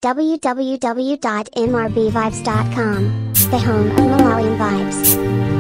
www.mrbvibes.com, the home of Malawian vibes.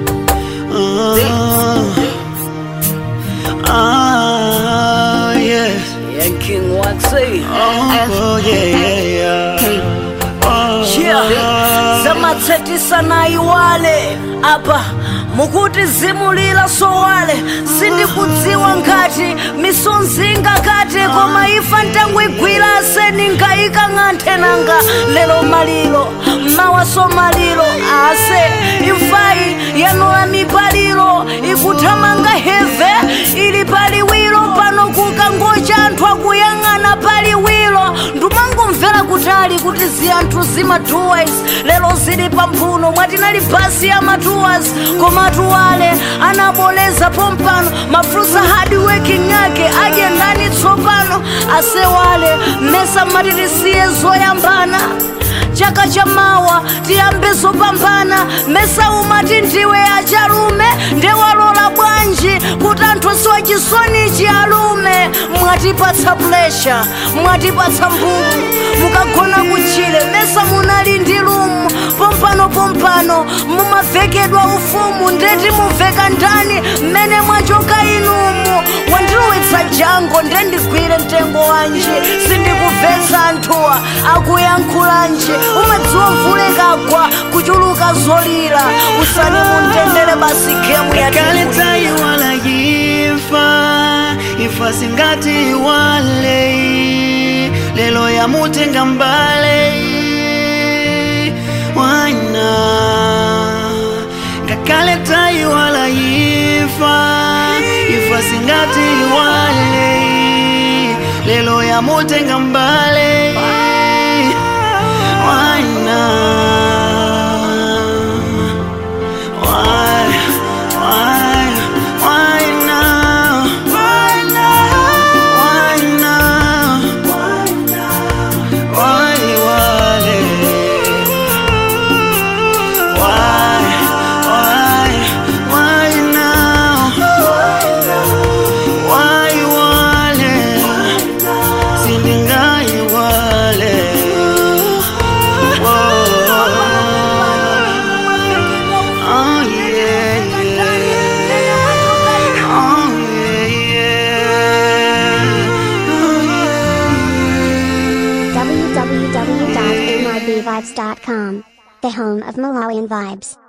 Ah, yes. Yeah, King Waxy. Oh, yeah, yeah, yeah. Oh, Yeah. zamatsetisa na iwale apa mukuti zimulira sowale sindikudziwa ngati misonzinga kati koma ifa ntangwigwira aseni nkayika ng'anthe nanga lero maliro mawaso maliro ase imfayi yanula mipaliro ikuthamanga heve ili paliwiro pano kukangocha anthu akuyang'ana paliwiro ndumangomvera kutali kuti ziyanthu zimatuwas lero zili pamphuno mwatinali basi ya matuwas koma tuwale anaboleza pompano mafrusa hard working ake aje ndani tsopano asewale mmesa mmatitisiye zoyambana chaka cha mawa tiyambe zopambana mesa umati ndiwe achalume ndewalola bwanji kuti anthu siwa chisonichi alume mwatipatsa plesha mwatipatsa mbumu mukagona kutchire mesa munali ndi lumu pompano pompano mumavekedwa ufumu ndeti muveka ndani mmene mwachoka inumu wandiluwitsa jango ndendigwire mtengo wanji sindikubvetsa anthuwa akuyankhulanji umadziwa mvule kagwa kuchuluka zolira usani mundendere basi gemu ya kale tayiwala yifa ifa singati wale lelo yamutenga mbale wana ngakale tayiwala yifa ifa singati wale lelo yamutenga mbale wana Why, why, why now? Why now? Why now? Why, wale? Why, why, why now? Why, wale? Sindingai wale. Whoa. Oh yeah, yeah. Oh yeah, yeah. Oh yeah. www.mrbvibes.com, the home of Malawian vibes.